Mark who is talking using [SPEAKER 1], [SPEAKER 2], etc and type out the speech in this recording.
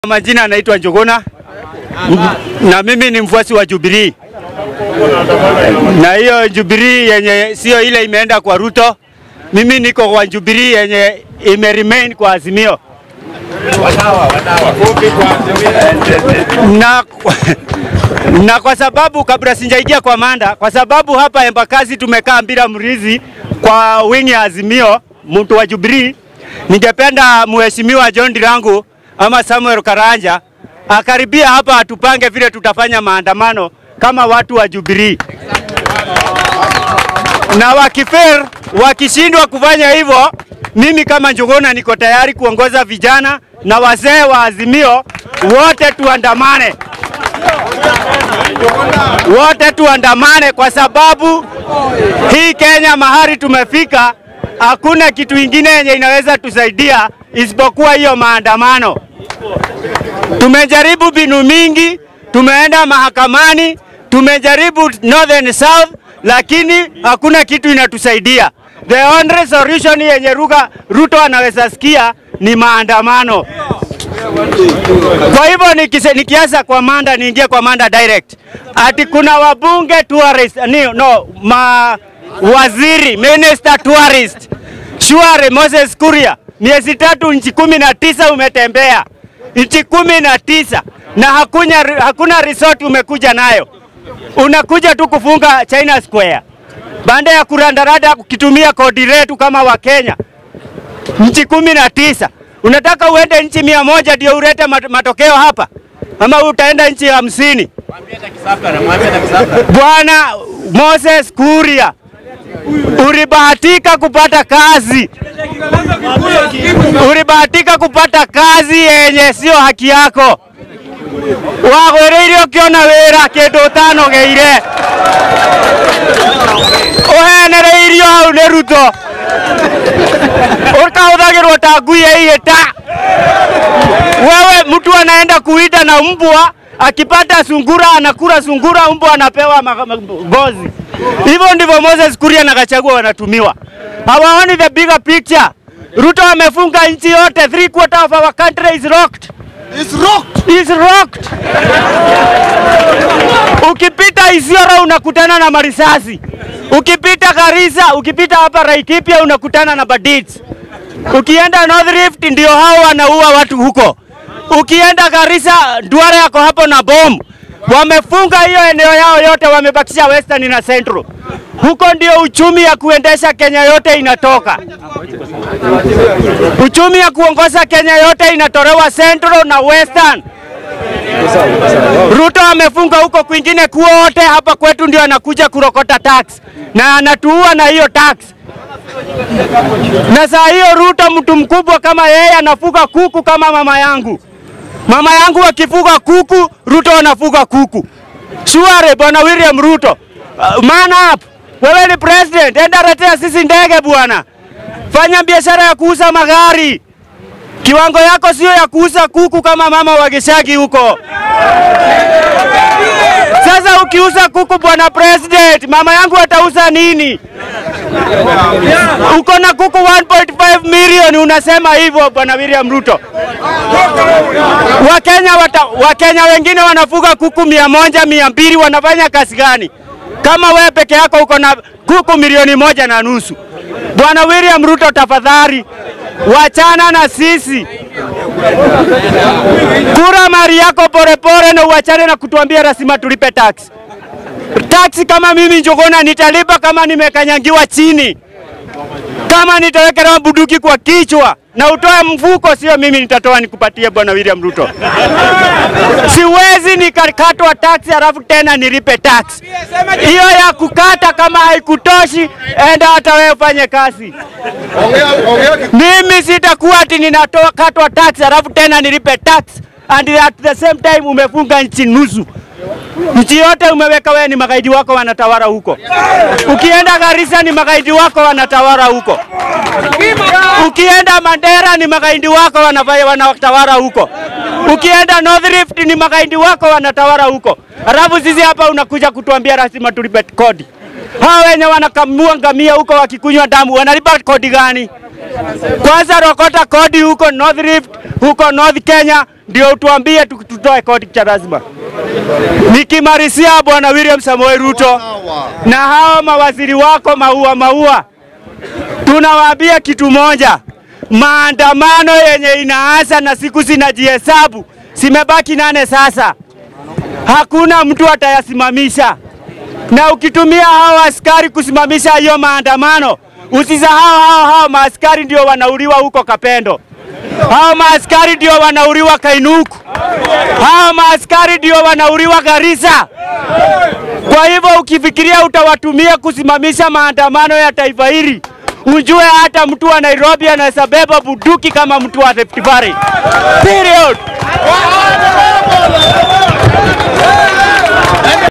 [SPEAKER 1] Majina anaitwa Njuguna na mimi ni mfuasi wa Jubilee, na hiyo Jubilee yenye sio ile imeenda kwa Ruto. Mimi niko kwa Jubilee yenye ime remain kwa Azimio na, na kwa sababu kabla sijaingia kwa manda, kwa sababu hapa Embakasi tumekaa bila mrizi kwa wingi ya Azimio, mtu wa Jubilee, ningependa mheshimiwa John Dirangu ama Samuel Karanja akaribia hapa atupange vile tutafanya maandamano kama watu wa Jubilee, na wakifer wakishindwa kufanya hivyo, mimi kama Njuguna niko tayari kuongoza vijana na wazee wa Azimio wote tuandamane, wote tuandamane, kwa sababu hii Kenya mahali tumefika, hakuna kitu ingine yenye inaweza tusaidia isipokuwa hiyo maandamano. Tumejaribu binu mingi, tumeenda mahakamani, tumejaribu northern south, lakini hakuna kitu inatusaidia. The only solution yenye Ruga, Ruto anaweza sikia ni maandamano. Kwa hivyo nikise- nikianza kwa manda, niingie kwa manda direct, ati kuna wabunge tourist, ni, no, ma waziri minister tourist Shuare Moses Kuria, miezi tatu nchi kumi na tisa umetembea nchi kumi na tisa na hakuna, hakuna resort umekuja nayo, unakuja tu kufunga China Square baada ya kurandarada kukitumia kodi letu kama Wakenya. Nchi kumi na tisa unataka uende nchi mia moja ndio ulete mat- matokeo hapa, ama utaenda nchi hamsini? Bwana Moses Kuria, ulibahatika kupata kazi, ulibahatika kupata kazi yenye sio haki yako. wagwireire ukiona wira kindu utanogeire uhenereirio hau ni ruto ukahuthagirwo ta ngui ya ihita wewe mtu anaenda kuita na mbwa akipata sungura anakula sungura, mbwa anapewa ma- ma- ngozi. Hivyo ndivyo Moses Kuria na Gachagua wanatumiwa, hawaoni the bigger picture. Ruto amefunga nchi yote, three quarter of our country is locked.
[SPEAKER 2] It's rocked.
[SPEAKER 1] is rocked. Ukipita Isiolo unakutana na marisasi, ukipita Garissa, ukipita hapa Laikipia unakutana na bandits. Ukienda North Rift ndio hao wanaua watu huko. Ukienda Garissa, Duara yako hapo na bomu. Wamefunga hiyo eneo yao yote, wamebakisha Western na Central. Huko ndio uchumi ya kuendesha Kenya yote inatoka. Uchumi ya kuongoza Kenya yote inatolewa Central na Western. Ruto amefunga huko kwingine kuote, hapa kwetu ndio anakuja kurokota tax na anatuua na hiyo tax. Na saa hiyo Ruto mtu mkubwa kama yeye anafuga kuku kama mama yangu. Mama yangu akifuga kuku, Ruto anafuga kuku. Shuare bwana William Ruto, uh, man up. Wewe ni president, enda letea sisi ndege bwana. Fanya biashara ya kuuza magari. Kiwango yako sio ya kuuza kuku kama mama wa Gishagi huko. Sasa ukiuza kuku bwana president, mama yangu atauza nini? Uko na kuku 1.5 milioni unasema hivyo bwana William Ruto. Wakenya, wata, Wakenya wengine wanafuga kuku mia moja mia mbili wanafanya kazi gani? Kama wewe peke yako uko na kuku milioni moja na nusu. Bwana William Ruto, tafadhali wachana na sisi, kura mali yako polepole na uachane na kutuambia lazima tulipe tax. Tax kama mimi Njuguna nitalipa kama nimekanyangiwa chini, kama nitawekelewa bunduki kwa kichwa na utoe mfuko, sio mimi nitatoa nikupatie, bwana William Ruto. Siwezi nikakatwa tax halafu tena nilipe tax. Hiyo ya kukata kama haikutoshi, enda hata wewe ufanye kazi.
[SPEAKER 2] Ongea ongea ki-
[SPEAKER 1] Mimi sitakuwa ati ninatoa katwa tax halafu tena nilipe tax and at the same time umefunga nchi nusu. Nchi yote umeweka wewe, ni magaidi wako wanatawala huko. Ukienda Garissa ni magaidi wako wanatawala huko. Ukienda Mandera ni magaidi wako wanafanya wanatawala huko. Ukienda North Rift ni magaidi wako wanatawala huko. Halafu sisi hapa unakuja kutuambia lazima tulipe kodi. Hao wenye wanakamua ngamia huko wakikunywa damu wanalipa kodi gani? Kwanza rokota kodi huko North Rift, huko North Kenya, ndio utuambie tu- tutoe kodi cha lazima. Nikimalizia bwana William Samoei Ruto na hao mawaziri wako maua maua, tunawaambia kitu moja, maandamano yenye inaanza na siku zinajihesabu, zimebaki nane sasa, hakuna mtu atayasimamisha na ukitumia hao askari kusimamisha hiyo maandamano, usisahau hao hao maaskari ndio wanauliwa huko Kapendo, hao maaskari ndio wanauliwa Kainuku, hao maaskari ndio wanauliwa Garissa. Kwa hivyo ukifikiria utawatumia kusimamisha maandamano ya taifa hili, ujue hata mtu wa Nairobi anaweza beba bunduki kama mtu wa Rift Valley. Period.